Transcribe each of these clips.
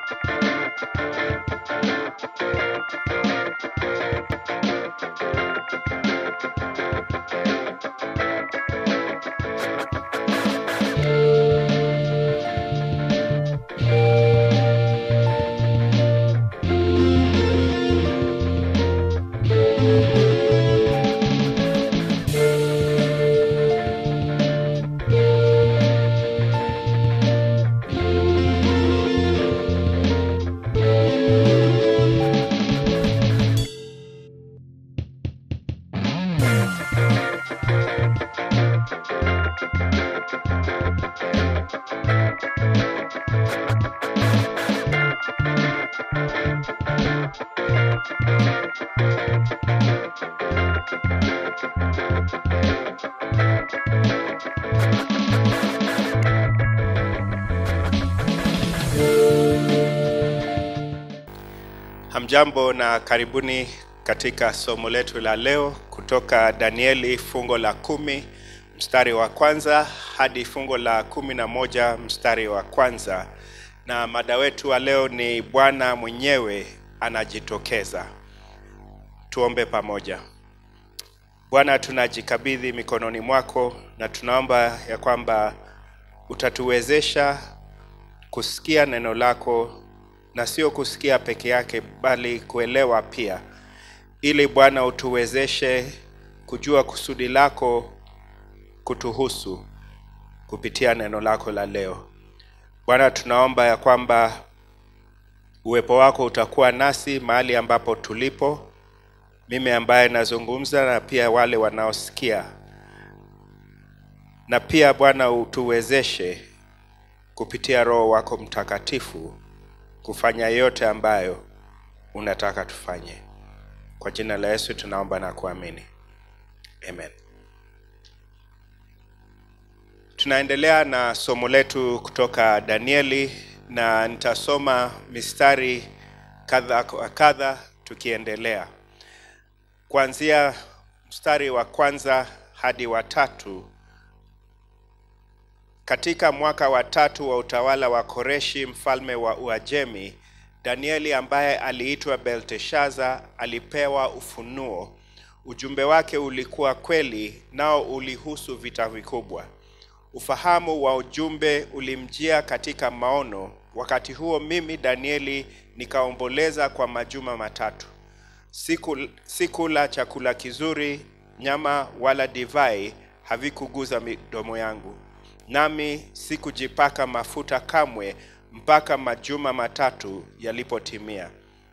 Hamjambo na karibuni katika somo letu la leo kutoka Danieli fungo la kumi mstari wa kwanza hadi fungo la kumi na moja mstari wa kwanza na mada wetu wa leo ni Bwana mwenyewe anajitokeza. Tuombe pamoja. Bwana, tunajikabidhi mikononi mwako na tunaomba ya kwamba utatuwezesha kusikia neno lako na sio kusikia peke yake bali kuelewa pia, ili Bwana utuwezeshe kujua kusudi lako kutuhusu kupitia neno lako la leo. Bwana, tunaomba ya kwamba uwepo wako utakuwa nasi mahali ambapo tulipo, mimi ambaye nazungumza na pia wale wanaosikia, na pia Bwana utuwezeshe kupitia Roho wako Mtakatifu kufanya yote ambayo unataka tufanye. Kwa jina la Yesu tunaomba na kuamini, amen. Tunaendelea na somo letu kutoka Danieli na nitasoma mistari kadha kwa kadha tukiendelea kuanzia mstari wa kwanza hadi wa tatu. Katika mwaka wa tatu wa utawala wa Koreshi mfalme wa Uajemi, Danieli ambaye aliitwa Belteshaza alipewa ufunuo. Ujumbe wake ulikuwa kweli, nao ulihusu vita vikubwa. Ufahamu wa ujumbe ulimjia katika maono. Wakati huo mimi Danieli nikaomboleza kwa majuma matatu. Siku sikula chakula kizuri, nyama wala divai havikuguza midomo yangu nami sikujipaka mafuta kamwe mpaka majuma matatu yalipotimia.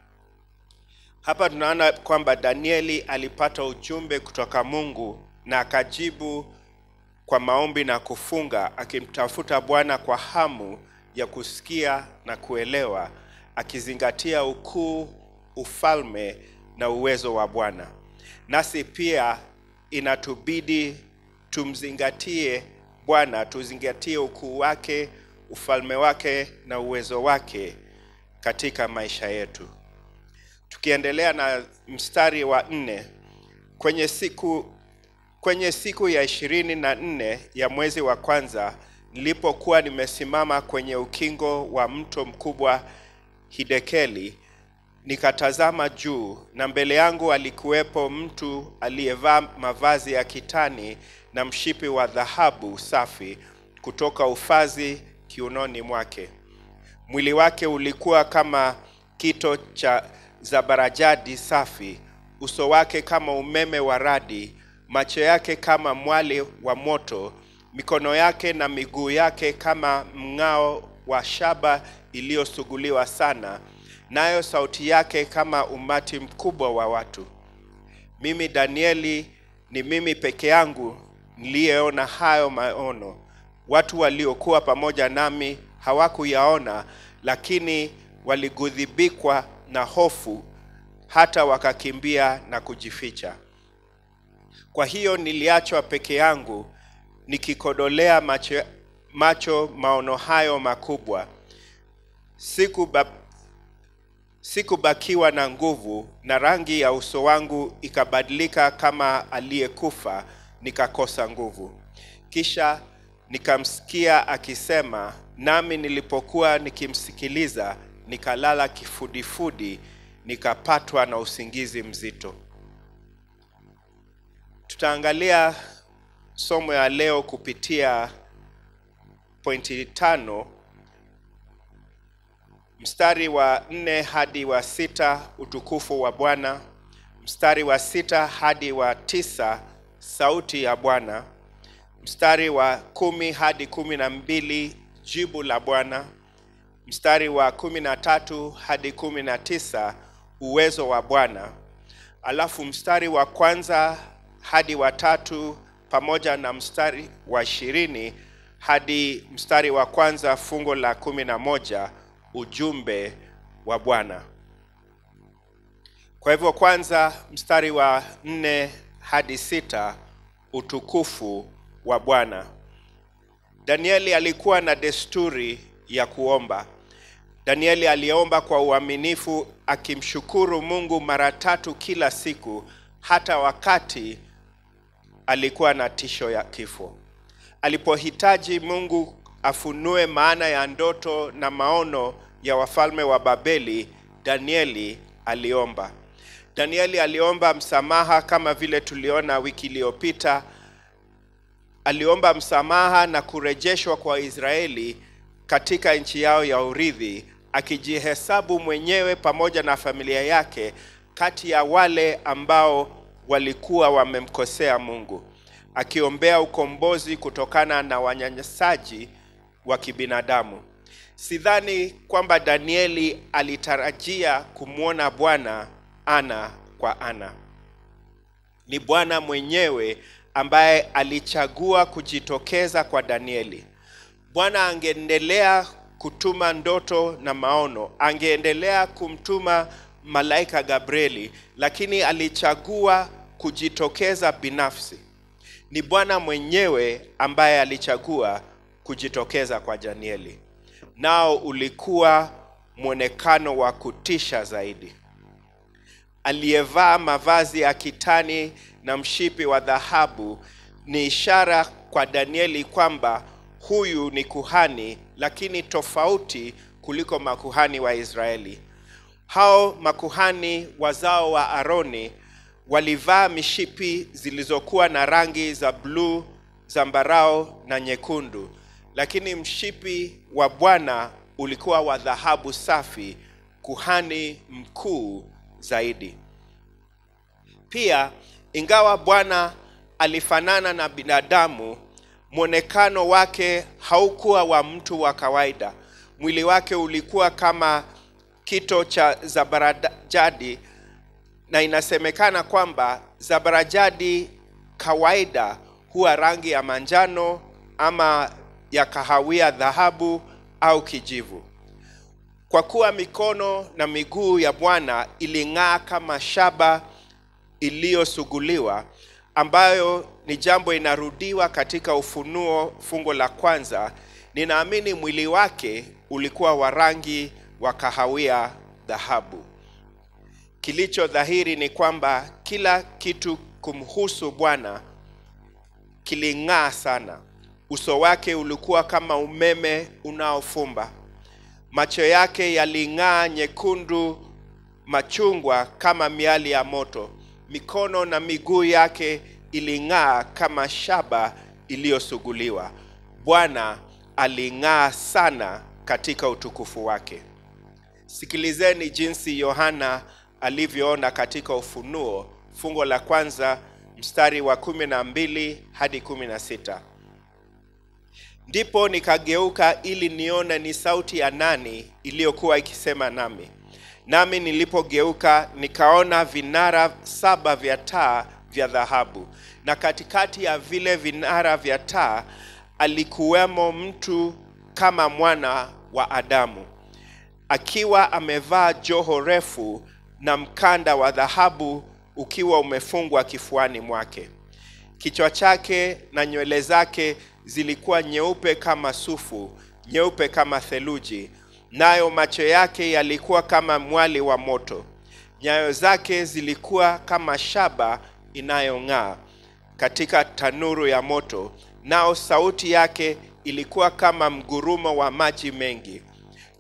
Hapa tunaona kwamba Danieli alipata ujumbe kutoka Mungu na akajibu kwa maombi na kufunga, akimtafuta Bwana kwa hamu ya kusikia na kuelewa, akizingatia ukuu, ufalme na uwezo wa Bwana. Nasi pia inatubidi tumzingatie Bwana, tuzingatie ukuu wake, ufalme wake na uwezo wake katika maisha yetu. Tukiendelea na mstari wa nne, kwenye siku kwenye siku ya ishirini na nne ya mwezi wa kwanza, nilipokuwa nimesimama kwenye ukingo wa mto mkubwa Hidekeli, nikatazama juu, na mbele yangu alikuwepo mtu aliyevaa mavazi ya kitani na mshipi wa dhahabu safi kutoka ufazi kiunoni mwake. Mwili wake ulikuwa kama kito cha zabarajadi safi, uso wake kama umeme wa radi, macho yake kama mwali wa moto, mikono yake na miguu yake kama mng'ao wa shaba iliyosuguliwa sana, nayo sauti yake kama umati mkubwa wa watu. Mimi Danieli ni mimi peke yangu niliyeona hayo maono. Watu waliokuwa pamoja nami hawakuyaona, lakini waligudhibikwa na hofu, hata wakakimbia na kujificha. Kwa hiyo niliachwa peke yangu nikikodolea macho, macho maono hayo makubwa. Sikuba, sikubakiwa na nguvu, na rangi ya uso wangu ikabadilika kama aliyekufa, nikakosa nguvu. Kisha nikamsikia akisema, nami nilipokuwa nikimsikiliza, nikalala kifudifudi, nikapatwa na usingizi mzito. Tutaangalia somo ya leo kupitia pointi tano mstari wa nne hadi wa sita utukufu wa Bwana, mstari wa sita hadi wa tisa sauti ya Bwana, mstari wa kumi hadi kumi na mbili jibu la Bwana, mstari wa kumi na tatu hadi kumi na tisa uwezo wa Bwana, alafu mstari wa kwanza hadi wa tatu pamoja na mstari wa ishirini hadi mstari wa kwanza fungo la kumi na moja ujumbe wa Bwana. Kwa hivyo, kwanza mstari wa nne hadi sita utukufu wa Bwana. Danieli alikuwa na desturi ya kuomba. Danieli aliomba kwa uaminifu akimshukuru Mungu mara tatu kila siku, hata wakati alikuwa na tisho ya kifo. Alipohitaji Mungu afunue maana ya ndoto na maono ya wafalme wa Babeli, Danieli aliomba. Danieli aliomba msamaha kama vile tuliona wiki iliyopita. Aliomba msamaha na kurejeshwa kwa Israeli katika nchi yao ya urithi, akijihesabu mwenyewe pamoja na familia yake kati ya wale ambao walikuwa wamemkosea Mungu, akiombea ukombozi kutokana na wanyanyasaji wa kibinadamu. Sidhani kwamba Danieli alitarajia kumwona Bwana ana kwa ana. Ni Bwana mwenyewe ambaye alichagua kujitokeza kwa Danieli. Bwana angeendelea kutuma ndoto na maono, angeendelea kumtuma malaika Gabrieli, lakini alichagua kujitokeza binafsi. Ni Bwana mwenyewe ambaye alichagua kujitokeza kwa Danieli, nao ulikuwa mwonekano wa kutisha zaidi. Aliyevaa mavazi ya kitani na mshipi wa dhahabu ni ishara kwa Danieli kwamba huyu ni kuhani, lakini tofauti kuliko makuhani wa Israeli. Hao makuhani wazao wa Aroni walivaa mishipi zilizokuwa na rangi za bluu, zambarao na nyekundu, lakini mshipi wa Bwana ulikuwa wa dhahabu safi, kuhani mkuu zaidi. Pia, ingawa Bwana alifanana na binadamu, mwonekano wake haukuwa wa mtu wa kawaida. Mwili wake ulikuwa kama kito cha zabarajadi, na inasemekana kwamba zabarajadi kawaida huwa rangi ya manjano ama ya kahawia dhahabu au kijivu. Kwa kuwa mikono na miguu ya Bwana iling'aa kama shaba iliyosuguliwa, ambayo ni jambo inarudiwa katika Ufunuo fungo la kwanza, ninaamini mwili wake ulikuwa wa rangi wa kahawia dhahabu. Kilicho dhahiri ni kwamba kila kitu kumhusu Bwana kiling'aa sana. Uso wake ulikuwa kama umeme unaofumba, macho yake yaling'aa nyekundu machungwa kama miali ya moto, mikono na miguu yake iling'aa kama shaba iliyosuguliwa. Bwana aling'aa sana katika utukufu wake. Sikilizeni jinsi Yohana alivyoona katika Ufunuo fungo la kwanza mstari wa kumi na mbili hadi kumi na sita. Ndipo nikageuka ili nione ni sauti ya nani iliyokuwa ikisema nami. Nami nilipogeuka nikaona vinara saba vya taa vya dhahabu, na katikati ya vile vinara vya taa alikuwemo mtu kama mwana wa Adamu, akiwa amevaa joho refu na mkanda wa dhahabu ukiwa umefungwa kifuani mwake. Kichwa chake na nywele zake zilikuwa nyeupe kama sufu, nyeupe kama theluji, nayo macho yake yalikuwa kama mwali wa moto. Nyayo zake zilikuwa kama shaba inayong'aa katika tanuru ya moto, nao sauti yake ilikuwa kama mgurumo wa maji mengi.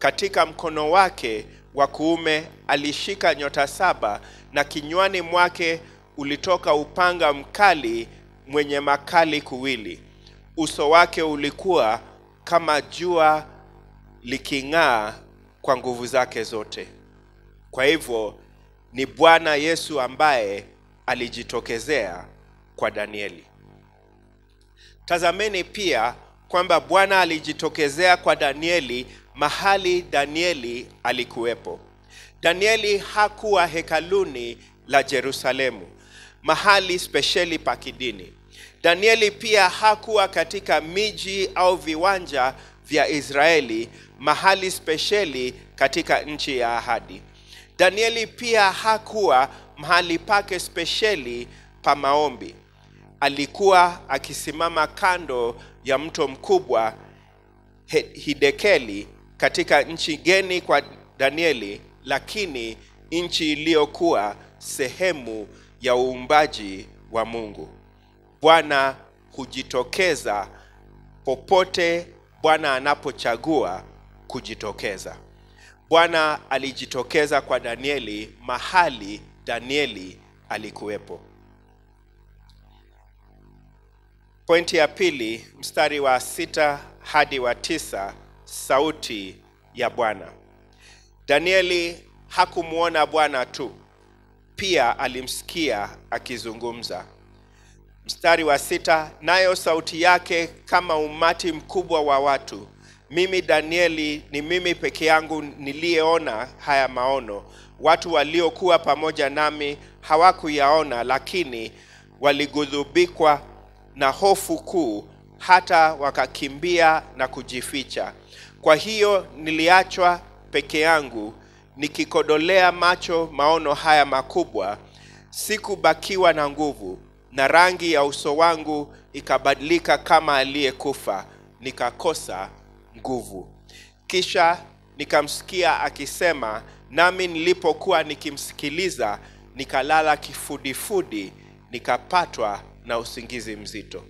katika mkono wake wa kuume alishika nyota saba, na kinywani mwake ulitoka upanga mkali mwenye makali kuwili. Uso wake ulikuwa kama jua liking'aa kwa nguvu zake zote. Kwa hivyo ni Bwana Yesu ambaye alijitokezea kwa Danieli. Tazameni pia kwamba Bwana alijitokezea kwa Danieli mahali Danieli alikuwepo. Danieli hakuwa hekaluni la Yerusalemu, mahali spesheli pa kidini. Danieli pia hakuwa katika miji au viwanja vya Israeli, mahali spesheli katika nchi ya ahadi. Danieli pia hakuwa mahali pake spesheli pa maombi. Alikuwa akisimama kando ya mto mkubwa He- Hidekeli katika nchi geni kwa Danieli, lakini nchi iliyokuwa sehemu ya uumbaji wa Mungu. Bwana hujitokeza popote Bwana anapochagua kujitokeza. Bwana alijitokeza kwa Danieli mahali Danieli alikuwepo. Pointi ya pili, mstari wa sita hadi wa tisa, sauti ya Bwana. Danieli hakumwona Bwana tu, pia alimsikia akizungumza. Mstari wa sita, nayo sauti yake kama umati mkubwa wa watu. Mimi Danieli ni mimi peke yangu niliyeona haya maono. Watu waliokuwa pamoja nami hawakuyaona, lakini walighadhibikwa na hofu kuu, hata wakakimbia na kujificha. Kwa hiyo niliachwa peke yangu nikikodolea macho maono haya makubwa, sikubakiwa na nguvu, na rangi ya uso wangu ikabadilika kama aliyekufa, nikakosa nguvu. Kisha nikamsikia akisema, nami nilipokuwa nikimsikiliza, nikalala kifudifudi, nikapatwa na usingizi mzito.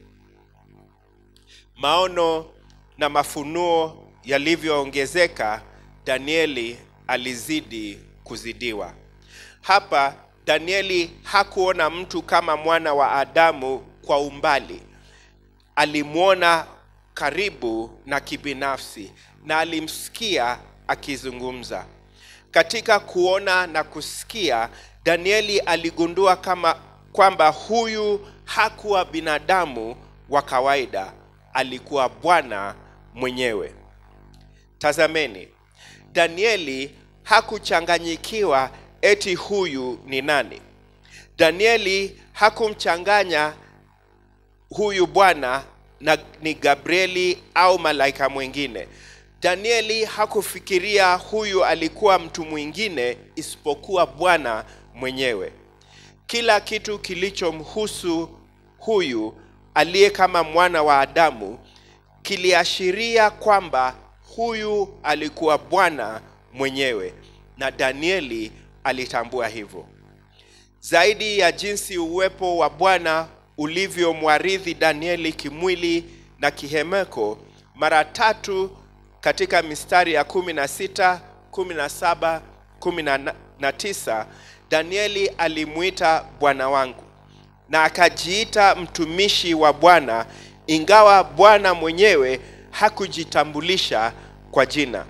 Maono na mafunuo yalivyoongezeka, Danieli alizidi kuzidiwa. Hapa Danieli hakuona mtu kama mwana wa Adamu kwa umbali, alimwona karibu na kibinafsi na alimsikia akizungumza. Katika kuona na kusikia, Danieli aligundua kama kwamba huyu hakuwa binadamu wa kawaida, alikuwa Bwana mwenyewe. Tazameni, Danieli hakuchanganyikiwa eti huyu ni nani. Danieli hakumchanganya huyu Bwana na ni Gabrieli au malaika mwingine. Danieli hakufikiria huyu alikuwa mtu mwingine isipokuwa Bwana mwenyewe. Kila kitu kilichomhusu huyu aliye kama mwana wa Adamu kiliashiria kwamba huyu alikuwa Bwana mwenyewe, na Danieli alitambua hivyo. Zaidi ya jinsi uwepo wa Bwana ulivyomwarithi Danieli kimwili na kihemeko, mara tatu katika mistari ya kumi na sita, kumi na saba, kumi na tisa Danieli alimwita Bwana wangu na akajiita mtumishi wa Bwana, ingawa Bwana mwenyewe hakujitambulisha kwa jina.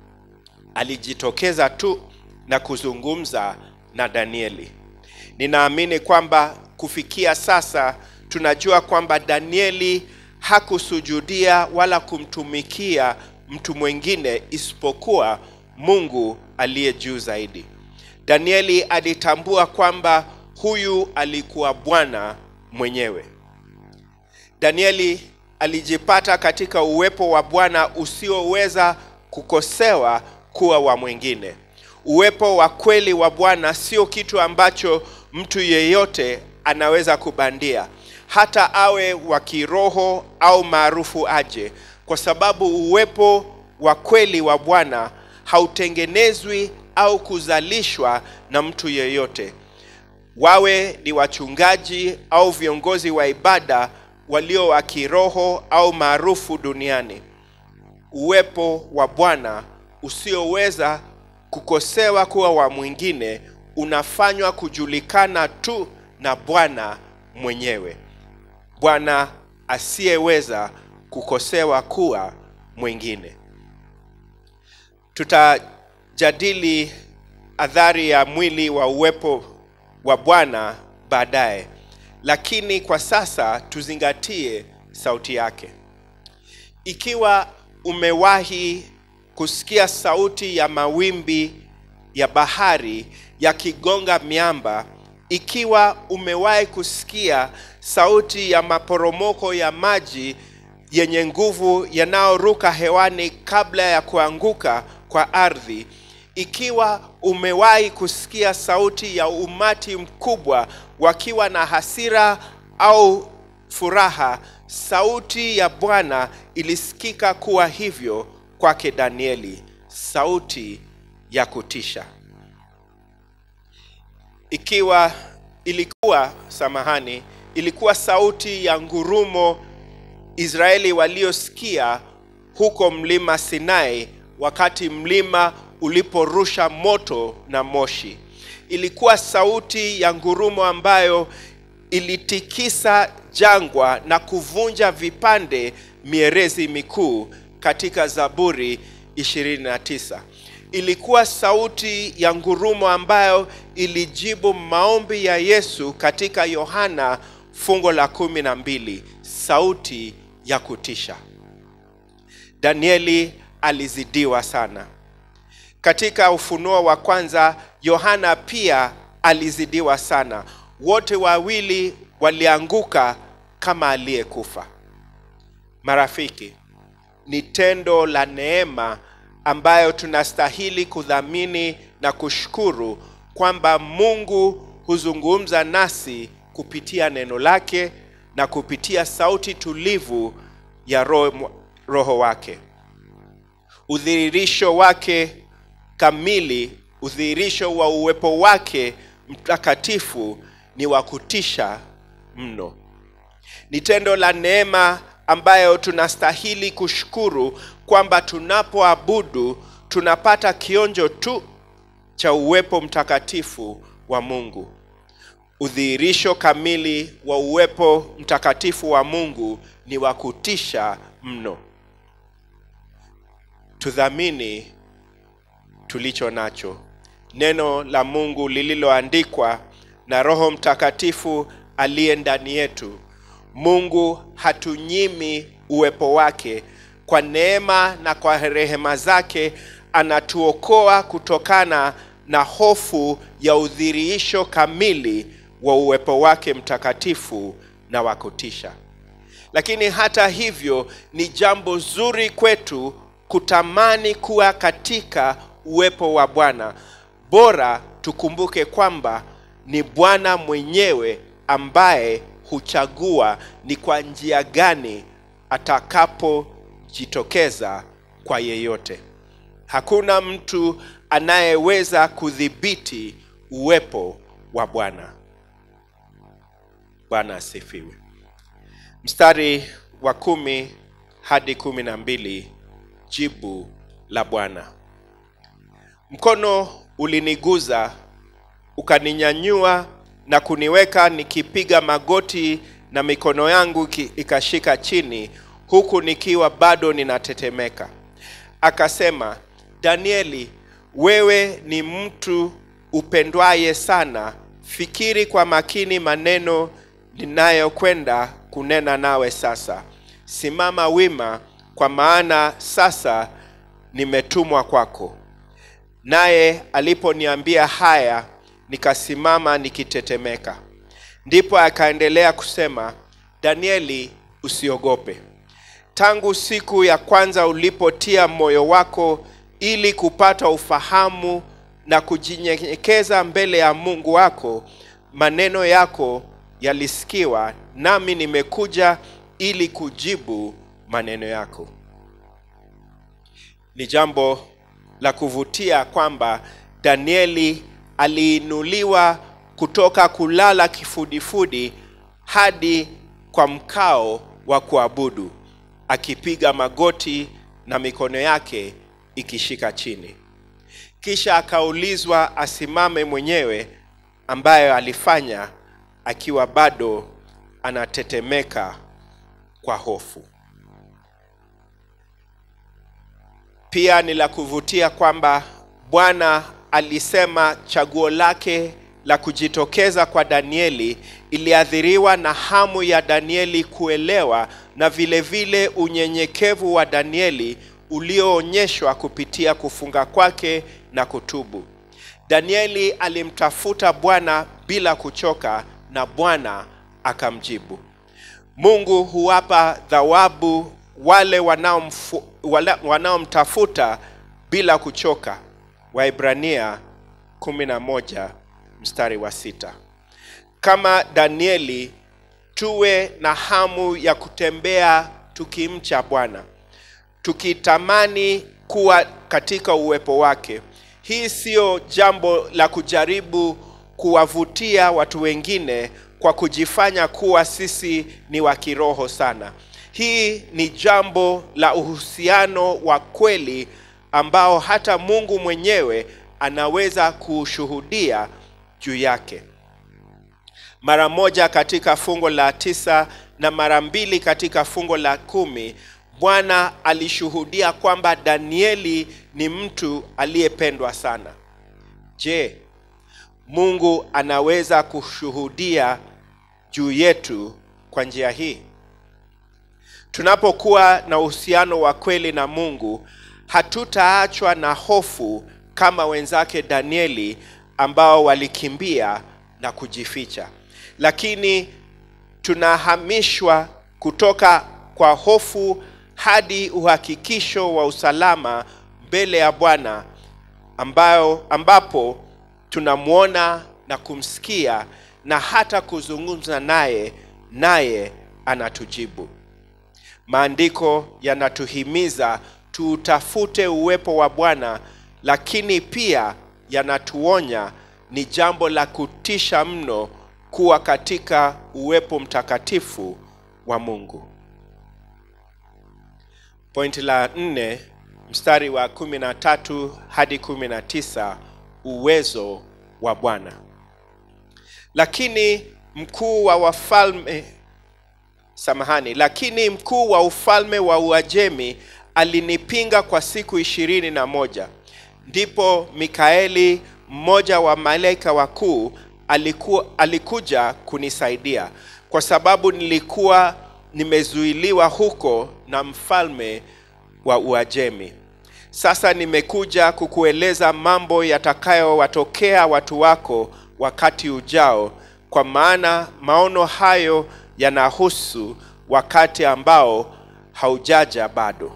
Alijitokeza tu na kuzungumza na Danieli. Ninaamini kwamba kufikia sasa tunajua kwamba Danieli hakusujudia wala kumtumikia mtu mwingine isipokuwa Mungu aliye juu zaidi. Danieli alitambua kwamba huyu alikuwa Bwana mwenyewe. Danieli alijipata katika uwepo wa Bwana usioweza kukosewa kuwa wa mwingine. Uwepo wa kweli wa Bwana sio kitu ambacho mtu yeyote anaweza kubandia, hata awe wa kiroho au maarufu aje, kwa sababu uwepo wa kweli wa Bwana hautengenezwi au kuzalishwa na mtu yeyote, wawe ni wachungaji au viongozi wa ibada walio wa kiroho au maarufu duniani. Uwepo wa Bwana usioweza kukosewa kuwa wa mwingine unafanywa kujulikana tu na Bwana mwenyewe, Bwana asiyeweza kukosewa kuwa mwingine. Tutajadili athari ya mwili wa uwepo wa Bwana baadaye, lakini kwa sasa tuzingatie sauti yake. Ikiwa umewahi kusikia sauti ya mawimbi ya bahari yakigonga miamba, ikiwa umewahi kusikia sauti ya maporomoko ya maji yenye nguvu yanayoruka hewani kabla ya kuanguka kwa ardhi, ikiwa umewahi kusikia sauti ya umati mkubwa wakiwa na hasira au furaha, sauti ya Bwana ilisikika kuwa hivyo kwake Danieli, sauti ya kutisha. Ikiwa ilikuwa samahani, ilikuwa sauti ya ngurumo Israeli waliosikia huko mlima Sinai wakati mlima uliporusha moto na moshi. Ilikuwa sauti ya ngurumo ambayo ilitikisa jangwa na kuvunja vipande mierezi mikuu katika Zaburi 29. Ilikuwa sauti ya ngurumo ambayo ilijibu maombi ya Yesu katika Yohana fungo la kumi na mbili, sauti ya kutisha. Danieli alizidiwa sana. Katika Ufunuo wa kwanza, Yohana pia alizidiwa sana. Wote wawili walianguka kama aliyekufa. Marafiki, ni tendo la neema ambayo tunastahili kudhamini na kushukuru kwamba Mungu huzungumza nasi kupitia neno lake na kupitia sauti tulivu ya roho, roho wake. Udhihirisho wake kamili, udhihirisho wa uwepo wake mtakatifu ni wa kutisha mno. Ni tendo la neema ambayo tunastahili kushukuru kwamba tunapoabudu tunapata kionjo tu cha uwepo mtakatifu wa Mungu. Udhihirisho kamili wa uwepo mtakatifu wa Mungu ni wa kutisha mno. Tudhamini tulicho nacho, neno la Mungu lililoandikwa na Roho Mtakatifu aliye ndani yetu. Mungu hatunyimi uwepo wake. Kwa neema na kwa rehema zake anatuokoa kutokana na hofu ya udhihirisho kamili wa uwepo wake mtakatifu na wa kutisha. Lakini hata hivyo, ni jambo zuri kwetu kutamani kuwa katika uwepo wa Bwana. Bora tukumbuke kwamba ni Bwana mwenyewe ambaye huchagua ni kwa njia gani atakapojitokeza kwa yeyote. Hakuna mtu anayeweza kudhibiti uwepo wa Bwana. Bwana asifiwe. Mstari wa kumi hadi kumi na mbili. Jibu la Bwana. Mkono uliniguza ukaninyanyua na kuniweka nikipiga magoti na mikono yangu ikashika chini, huku nikiwa bado ninatetemeka. Akasema, Danieli, wewe ni mtu upendwaye sana. Fikiri kwa makini maneno ninayokwenda kunena nawe sasa. Simama wima, kwa maana sasa nimetumwa kwako. Naye aliponiambia haya, nikasimama nikitetemeka. Ndipo akaendelea kusema, Danieli, usiogope. Tangu siku ya kwanza ulipotia moyo wako ili kupata ufahamu na kujinyenyekeza mbele ya Mungu wako, maneno yako yalisikiwa, nami nimekuja ili kujibu maneno yako. Ni jambo la kuvutia kwamba Danieli aliinuliwa kutoka kulala kifudifudi hadi kwa mkao wa kuabudu, akipiga magoti na mikono yake ikishika chini. Kisha akaulizwa asimame mwenyewe, ambayo alifanya akiwa bado anatetemeka kwa hofu. Pia ni la kuvutia kwamba Bwana alisema chaguo lake la kujitokeza kwa Danieli iliathiriwa na hamu ya Danieli kuelewa na vile vile unyenyekevu wa Danieli ulioonyeshwa kupitia kufunga kwake na kutubu. Danieli alimtafuta Bwana bila kuchoka na Bwana akamjibu. Mungu huwapa thawabu wale wanaomfu- wala- wanaomtafuta bila kuchoka. Waibrania 11 mstari wa sita. Kama Danieli tuwe na hamu ya kutembea tukimcha Bwana, tukitamani kuwa katika uwepo wake. Hii siyo jambo la kujaribu kuwavutia watu wengine kwa kujifanya kuwa sisi ni wa kiroho sana. Hii ni jambo la uhusiano wa kweli ambao hata Mungu mwenyewe anaweza kushuhudia juu yake. Mara moja katika fungo la tisa na mara mbili katika fungo la kumi Bwana alishuhudia kwamba Danieli ni mtu aliyependwa sana. Je, Mungu anaweza kushuhudia juu yetu kwa njia hii? Tunapokuwa na uhusiano wa kweli na Mungu, hatutaachwa na hofu kama wenzake Danieli ambao walikimbia na kujificha, lakini tunahamishwa kutoka kwa hofu hadi uhakikisho wa usalama mbele ya Bwana ambayo ambapo tunamwona na kumsikia na hata kuzungumza naye, naye anatujibu. Maandiko yanatuhimiza tuutafute uwepo wa Bwana, lakini pia yanatuonya ni jambo la kutisha mno kuwa katika uwepo mtakatifu wa Mungu. Pointi la nne mstari wa kumi na tatu hadi kumi na tisa uwezo wa Bwana. Lakini mkuu wa wafalme samahani, lakini mkuu wa ufalme wa Uajemi alinipinga kwa siku ishirini na moja. Ndipo Mikaeli mmoja wa malaika wakuu aliku, alikuja kunisaidia kwa sababu nilikuwa nimezuiliwa huko na mfalme wa Uajemi. Sasa nimekuja kukueleza mambo yatakayowatokea watu wako wakati ujao, kwa maana maono hayo yanahusu wakati ambao haujaja bado.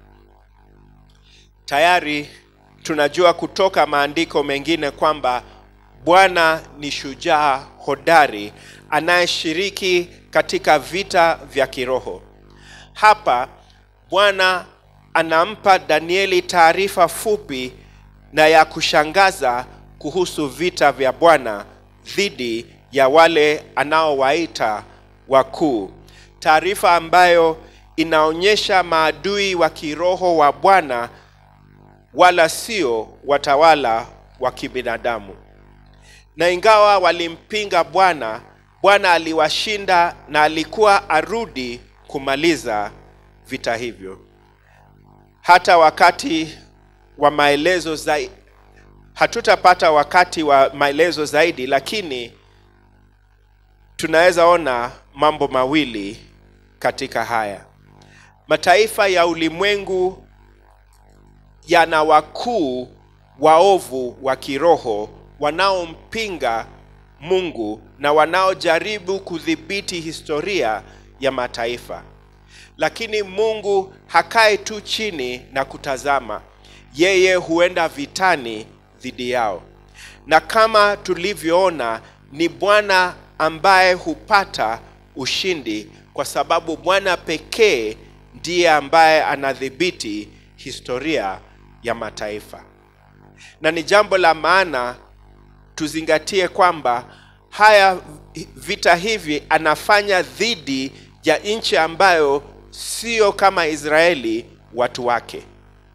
Tayari tunajua kutoka maandiko mengine kwamba Bwana ni shujaa hodari anayeshiriki katika vita vya kiroho. Hapa Bwana anampa Danieli taarifa fupi na ya kushangaza kuhusu vita vya Bwana dhidi ya wale anaowaita wakuu, taarifa ambayo inaonyesha maadui wa kiroho wa Bwana wala sio watawala wa kibinadamu. Na ingawa walimpinga Bwana, Bwana aliwashinda na alikuwa arudi kumaliza vita hivyo. Hata wakati wa maelezo zaidi, hatutapata wakati wa maelezo zaidi, lakini tunaweza ona mambo mawili katika haya. Mataifa ya ulimwengu yana wakuu waovu wa kiroho wanaompinga Mungu na wanaojaribu kudhibiti historia ya mataifa. Lakini Mungu hakai tu chini na kutazama, yeye huenda vitani dhidi yao. Na kama tulivyoona, ni Bwana ambaye hupata ushindi, kwa sababu Bwana pekee ndiye ambaye anadhibiti historia ya mataifa. Na ni jambo la maana tuzingatie kwamba haya vita hivi anafanya dhidi ya nchi ambayo sio kama Israeli watu wake.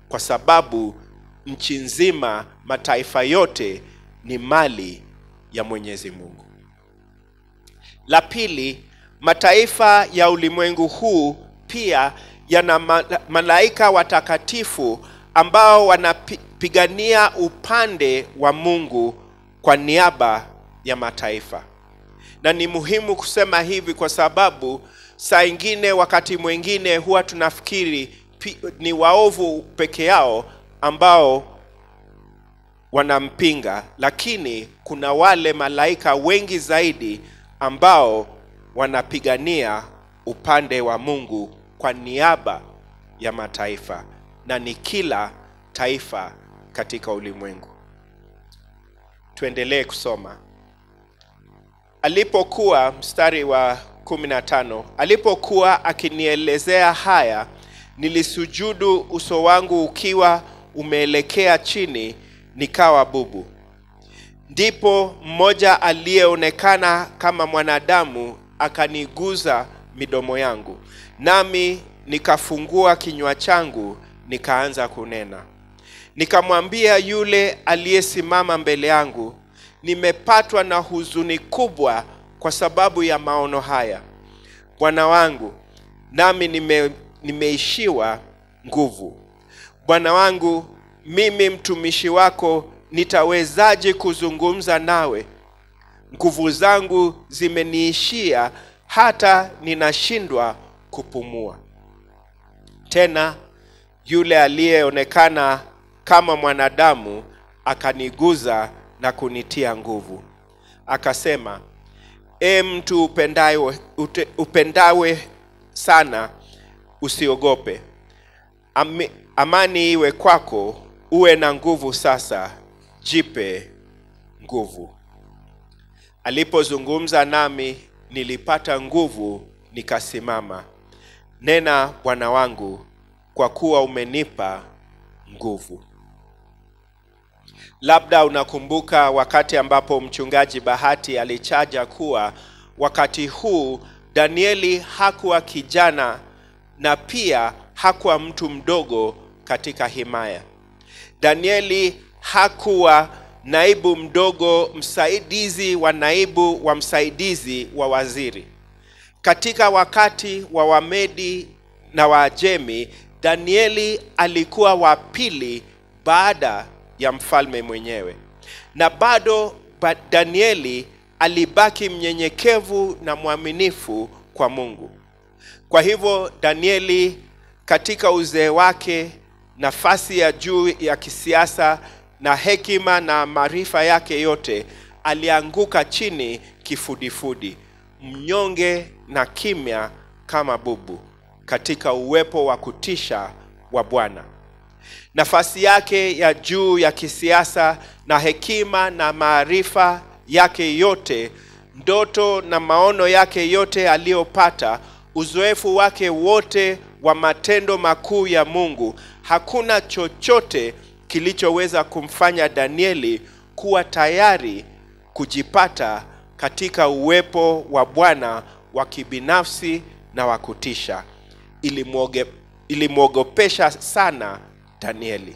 kwa sababu nchi nzima, mataifa yote ni mali ya Mwenyezi Mungu. La pili, mataifa ya ulimwengu huu pia yana ma- malaika watakatifu ambao wanapigania upande wa Mungu kwa niaba ya mataifa. Na ni muhimu kusema hivi kwa sababu saa ingine, wakati mwingine huwa tunafikiri pi- ni waovu peke yao ambao wanampinga, lakini kuna wale malaika wengi zaidi ambao wanapigania upande wa Mungu kwa niaba ya mataifa, na ni kila taifa katika ulimwengu. Tuendelee kusoma. Alipokuwa mstari wa 15, alipokuwa akinielezea haya, nilisujudu uso wangu ukiwa umeelekea chini, nikawa bubu. Ndipo mmoja aliyeonekana kama mwanadamu akaniguza midomo yangu, nami nikafungua kinywa changu, nikaanza kunena. Nikamwambia yule aliyesimama mbele yangu, nimepatwa na huzuni kubwa kwa sababu ya maono haya, bwana wangu, nami nime, nimeishiwa nguvu. Bwana wangu, mimi mtumishi wako nitawezaje kuzungumza nawe? Nguvu zangu zimeniishia hata ninashindwa kupumua. Tena yule aliyeonekana kama mwanadamu akaniguza na kunitia nguvu, akasema, e mtu upendawe, ute- upendawe sana, usiogope. Ami, amani iwe kwako, uwe na nguvu sasa, jipe nguvu. Alipozungumza nami, nilipata nguvu, nikasimama. Nena Bwana wangu, kwa kuwa umenipa nguvu. Labda unakumbuka wakati ambapo mchungaji Bahati alichaja kuwa wakati huu Danieli hakuwa kijana na pia hakuwa mtu mdogo katika himaya. Danieli hakuwa naibu mdogo, msaidizi wa naibu wa msaidizi wa waziri. Katika wakati wa Wamedi na Waajemi, Danieli alikuwa wa pili baada ya mfalme mwenyewe, na bado ba- Danieli alibaki mnyenyekevu na mwaminifu kwa Mungu. Kwa hivyo Danieli katika uzee wake, nafasi ya juu ya kisiasa na hekima na maarifa yake yote, alianguka chini kifudifudi, mnyonge na kimya kama bubu, katika uwepo wa kutisha wa Bwana. Nafasi yake ya juu ya kisiasa na hekima na maarifa yake yote, ndoto na maono yake yote aliyopata, uzoefu wake wote wa matendo makuu ya Mungu, hakuna chochote kilichoweza kumfanya Danieli kuwa tayari kujipata katika uwepo wa Bwana wa kibinafsi na wa kutisha. Ilimwoge- Ilimwogopesha sana Danieli.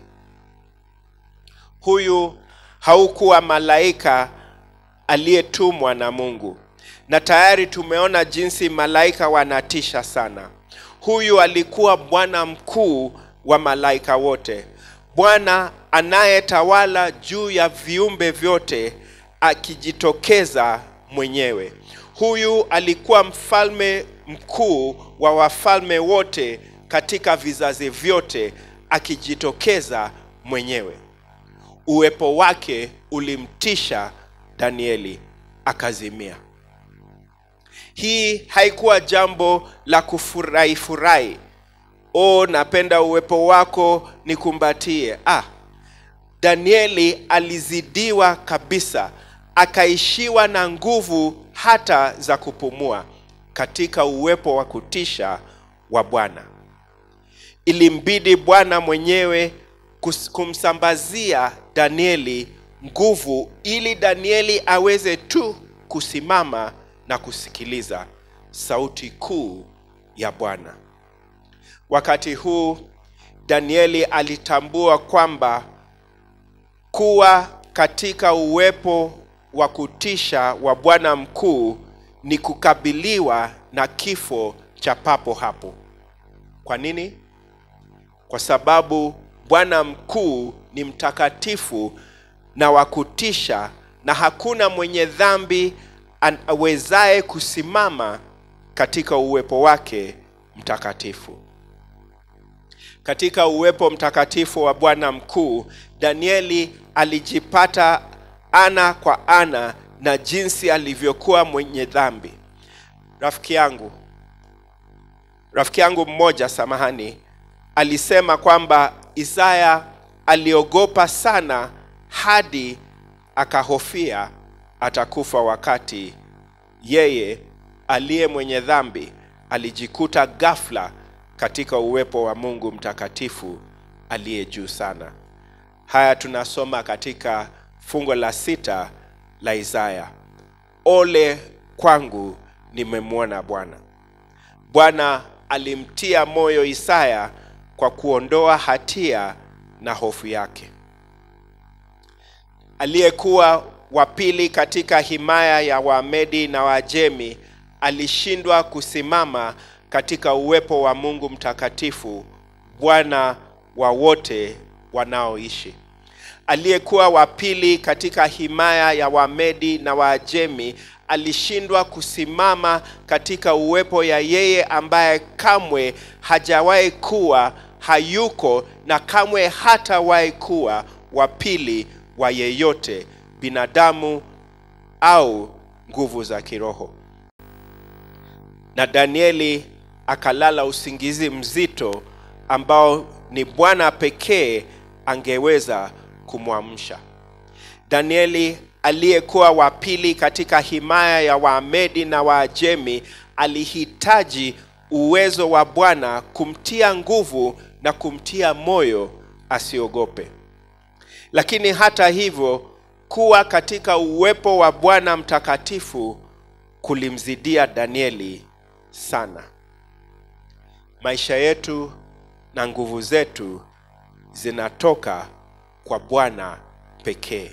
Huyu haukuwa malaika aliyetumwa na Mungu, na tayari tumeona jinsi malaika wanatisha sana. Huyu alikuwa Bwana mkuu wa malaika wote, Bwana anayetawala juu ya viumbe vyote, akijitokeza mwenyewe. Huyu alikuwa mfalme mkuu wa wafalme wote katika vizazi vyote, akijitokeza mwenyewe. Uwepo wake ulimtisha Danieli, akazimia. Hii haikuwa jambo la kufurahi furahi, oh, napenda uwepo wako nikumbatie. Ah, Danieli alizidiwa kabisa, akaishiwa na nguvu hata za kupumua katika uwepo wa kutisha wa Bwana. Ilimbidi Bwana mwenyewe kus- kumsambazia Danieli nguvu ili Danieli aweze tu kusimama na kusikiliza sauti kuu ya Bwana. Wakati huu Danieli alitambua kwamba kuwa katika uwepo wa kutisha wa Bwana mkuu ni kukabiliwa na kifo cha papo hapo. Kwa nini? Kwa sababu Bwana mkuu ni mtakatifu na wa kutisha, na hakuna mwenye dhambi awezaye kusimama katika uwepo wake mtakatifu. Katika uwepo mtakatifu wa Bwana mkuu, Danieli alijipata ana kwa ana na jinsi alivyokuwa mwenye dhambi. Rafiki yangu, rafiki yangu mmoja, samahani, alisema kwamba Isaya aliogopa sana hadi akahofia atakufa wakati yeye aliye mwenye dhambi alijikuta ghafla katika uwepo wa Mungu mtakatifu aliye juu sana. Haya tunasoma katika fungo la sita la Isaya. Ole kwangu, nimemwona Bwana. Bwana alimtia moyo Isaya kwa kuondoa hatia na hofu yake. Aliyekuwa wa pili katika himaya ya Wamedi na Waajemi alishindwa kusimama katika uwepo wa Mungu mtakatifu, Bwana wa wote wanaoishi. Aliyekuwa wa pili katika himaya ya Wamedi na Waajemi alishindwa kusimama katika uwepo ya yeye ambaye kamwe hajawahi kuwa, hayuko na kamwe hatawahi kuwa wa pili wa yeyote, binadamu au nguvu za kiroho. Na Danieli akalala usingizi mzito ambao ni Bwana pekee angeweza kumwamsha. Danieli aliyekuwa wa pili katika himaya ya Waamedi na Waajemi alihitaji uwezo wa Bwana kumtia nguvu na kumtia moyo asiogope. Lakini hata hivyo, kuwa katika uwepo wa Bwana mtakatifu kulimzidia Danieli sana. Maisha yetu na nguvu zetu zinatoka kwa Bwana pekee.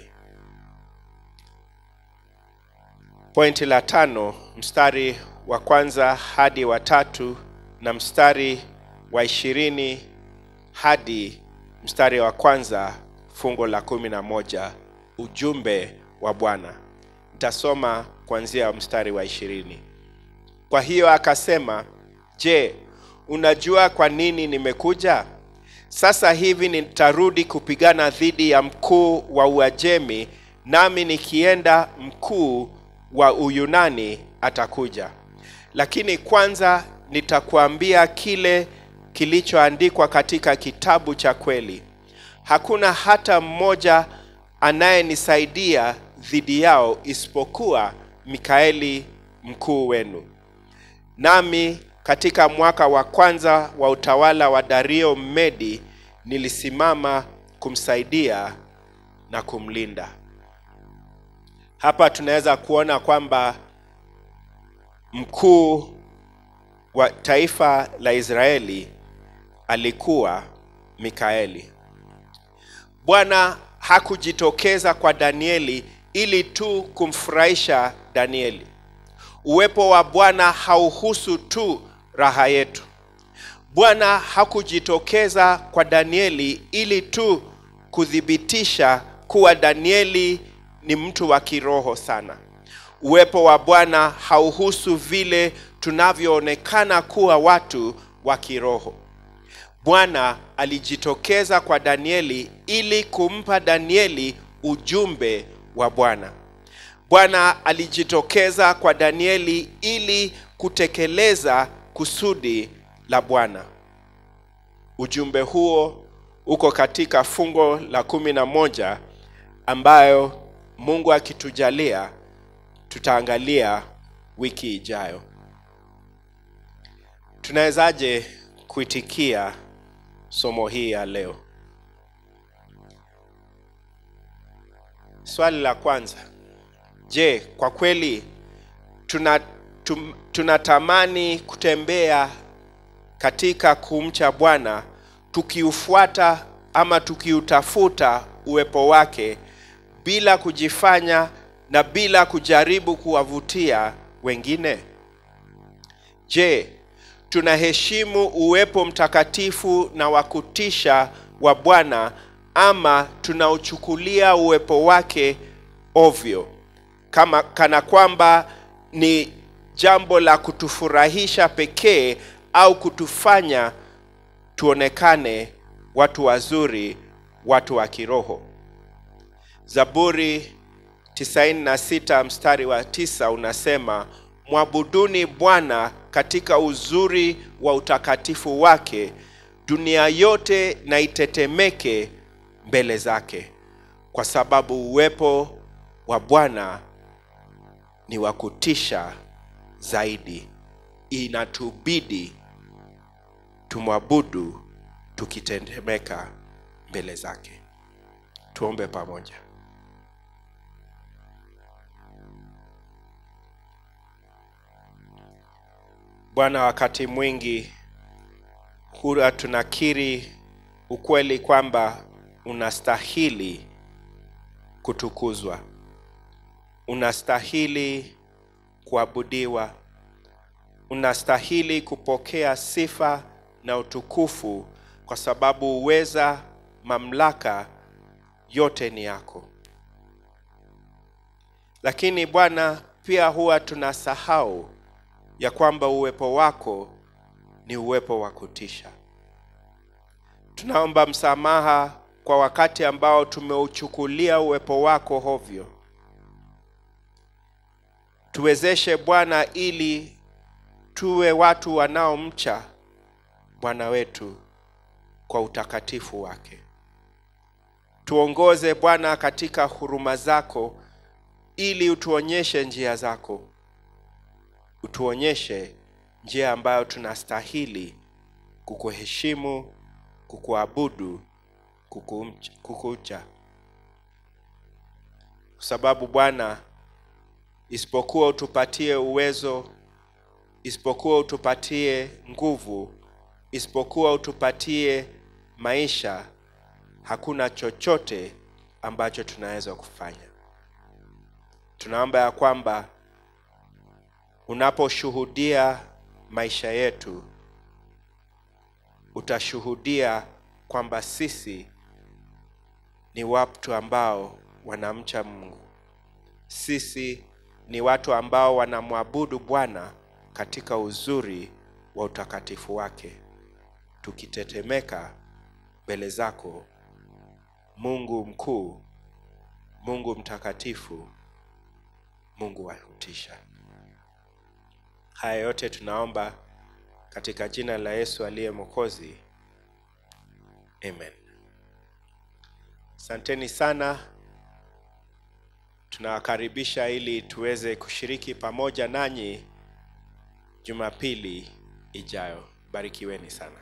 Pointi la tano, mstari wa kwanza hadi wa tatu na mstari wa ishirini hadi mstari wa kwanza fungo la kumi na moja ujumbe wa Bwana. Nitasoma kuanzia mstari wa ishirini. Kwa hiyo akasema, je, unajua kwa nini nimekuja? Sasa hivi nitarudi kupigana dhidi ya mkuu wa Uajemi, nami nikienda, mkuu wa Uyunani atakuja. Lakini kwanza nitakuambia kile kilichoandikwa katika kitabu cha kweli. Hakuna hata mmoja anayenisaidia dhidi yao isipokuwa Mikaeli mkuu wenu. Nami katika mwaka wa kwanza wa utawala wa Dario Mmedi nilisimama kumsaidia na kumlinda. Hapa tunaweza kuona kwamba mkuu wa taifa la Israeli alikuwa Mikaeli. Bwana hakujitokeza kwa Danieli ili tu kumfurahisha Danieli. Uwepo wa Bwana hauhusu tu raha yetu. Bwana hakujitokeza kwa Danieli ili tu kuthibitisha kuwa Danieli ni mtu wa kiroho sana. Uwepo wa Bwana hauhusu vile tunavyoonekana kuwa watu wa kiroho. Bwana alijitokeza kwa Danieli ili kumpa Danieli ujumbe wa Bwana. Bwana alijitokeza kwa Danieli ili kutekeleza kusudi la Bwana. Ujumbe huo uko katika fungo la kumi na moja ambayo Mungu akitujalia tutaangalia wiki ijayo. Tunawezaje kuitikia somo hii ya leo? Swali la kwanza, je, kwa kweli tuna tunatamani kutembea katika kumcha Bwana tukiufuata ama tukiutafuta uwepo wake bila kujifanya na bila kujaribu kuwavutia wengine? Je, tunaheshimu uwepo mtakatifu na wa kutisha wa Bwana ama tunauchukulia uwepo wake ovyo kama kana kwamba ni jambo la kutufurahisha pekee au kutufanya tuonekane watu wazuri, watu wa kiroho. Zaburi 96 mstari wa tisa unasema, mwabuduni Bwana katika uzuri wa utakatifu wake, dunia yote na itetemeke mbele zake, kwa sababu uwepo wa Bwana ni wa kutisha zaidi. Inatubidi tumwabudu tukitetemeka mbele zake. Tuombe pamoja. Bwana, wakati mwingi huwa tunakiri ukweli kwamba unastahili kutukuzwa, unastahili kuabudiwa, unastahili kupokea sifa na utukufu, kwa sababu uweza, mamlaka yote ni yako. Lakini Bwana, pia huwa tunasahau ya kwamba uwepo wako ni uwepo wa kutisha. Tunaomba msamaha kwa wakati ambao tumeuchukulia uwepo wako hovyo. Tuwezeshe Bwana, ili tuwe watu wanaomcha Bwana wetu kwa utakatifu wake. Tuongoze Bwana katika huruma zako, ili utuonyeshe njia zako, utuonyeshe njia ambayo tunastahili kukuheshimu, kukuabudu, kukumcha- kukucha, kwa sababu Bwana, isipokuwa utupatie uwezo, isipokuwa utupatie nguvu, isipokuwa utupatie maisha, hakuna chochote ambacho tunaweza kufanya. Tunaomba ya kwamba unaposhuhudia maisha yetu, utashuhudia kwamba sisi ni watu ambao wanamcha Mungu. Sisi ni watu ambao wanamwabudu Bwana katika uzuri wa utakatifu wake, tukitetemeka mbele zako, Mungu mkuu, Mungu mtakatifu, Mungu wa kutisha. Haya yote tunaomba katika jina la Yesu aliye Mwokozi, amen. Asanteni sana, tunawakaribisha ili tuweze kushiriki pamoja nanyi Jumapili ijayo. Barikiweni sana.